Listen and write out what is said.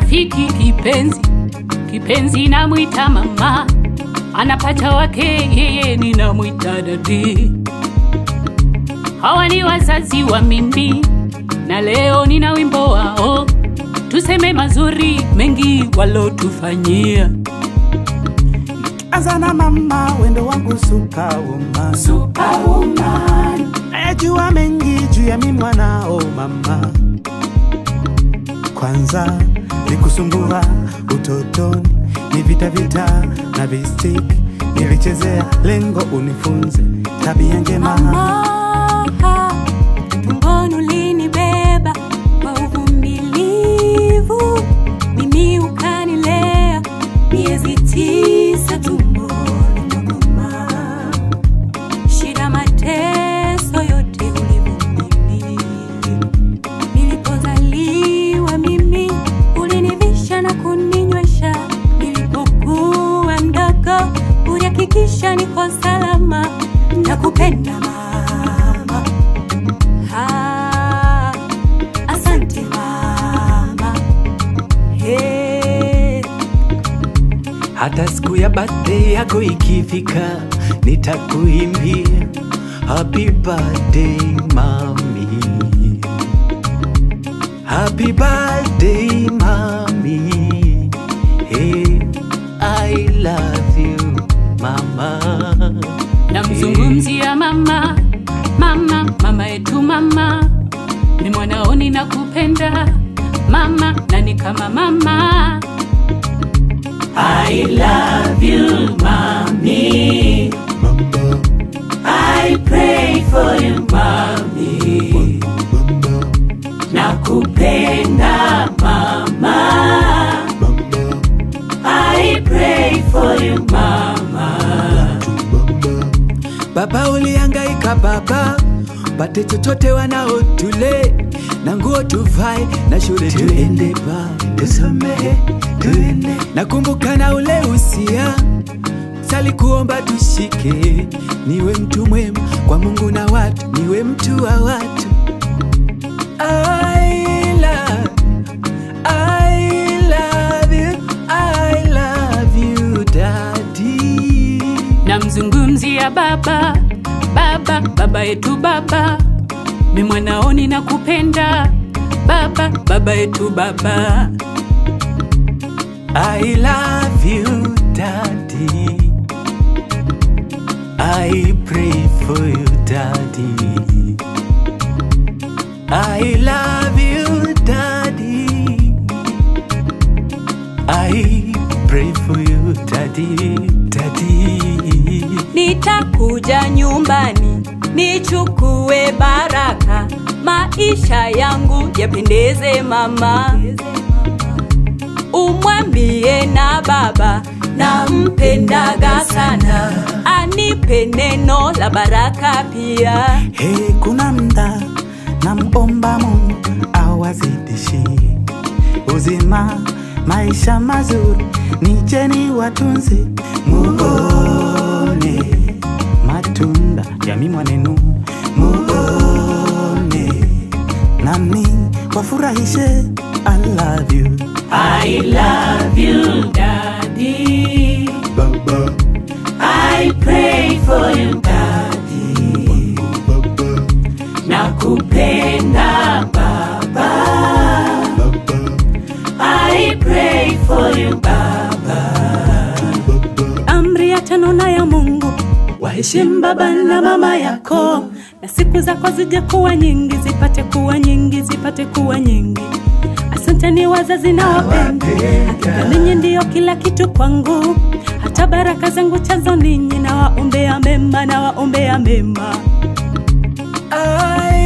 rafiki kipenzi, kipenzi namwita mama, anapata wake yeye ninamwita dadi. Hawa ni wazazi wa mimi, na leo nina wimbo wao, tuseme mazuri mengi walotufanyia. Anza na mama, wendo wangu superwoman, Superwoman, najua mengi juu ya mi mwanao mama. Kwanza nikusumbua utotoni, ni vita vita na vistik nilichezea, lengo unifunze tabia njema. Mama, tumboni ulinibeba kwa uvumilivu, mimi ukanilea miezi tisa tumboni mwa mama. Shida, mateso yote ulivumilia. Nilipozaliwa mimi ulinivisha na kuninywesha, nilipokuwa mdogo ulihakikisha niko salama. Nakupenda mama, ah, asante mama, hey. hata siku ya birthday yako ikifika nitakuimbia happy birthday mami happy birthday mami hey, i love you mama namzungumzia mama, mama, mama yetu mama, ni mwanaoni na kupenda mama, na ni kama mama. I love you mami, I pray for you mami, nakupenda mama, I pray for you mama. Baba ulihangaika baba, pate chochote wanao tule na nguo tuvae na shule tuende ba tusomehe tuende. Nakumbuka na ule usia sali kuomba tushike, niwe mtu mwema kwa Mungu na watu, niwe mtu wa watu. I love, I love you, I love you daddy. namzungumzia baba baba baba yetu baba mi mwanaoni na kupenda baba baba yetu baba I love you, Daddy. I pray for you, Daddy. I love you, Daddy. I pray for you, Daddy, Daddy. Nitakuja nyumbani nichukue baraka, maisha yangu yapendeze mama. Umwambie na baba nampendaga sana, anipe neno la baraka pia. Hey, kuna mda namomba Mungu awazidishi uzima, maisha mazuri, nicheni watunze, muone matunda ya mimwa nenu, muone nami wafurahishe. I love you I love you daddy Baba, I pray for you daddy nakupenda baba I pray for you baba Amri ya tano na ya Mungu, waheshimu baba na mama yako, na siku zako zije kuwa nyingi, zipate kuwa nyingi, zipate kuwa nyingi. Asanteni wazazi na wapenda, hakika ninyi ndiyo kila kitu kwangu, hata baraka zangu chazo ninyi, na waombea mema, na waombea mema. I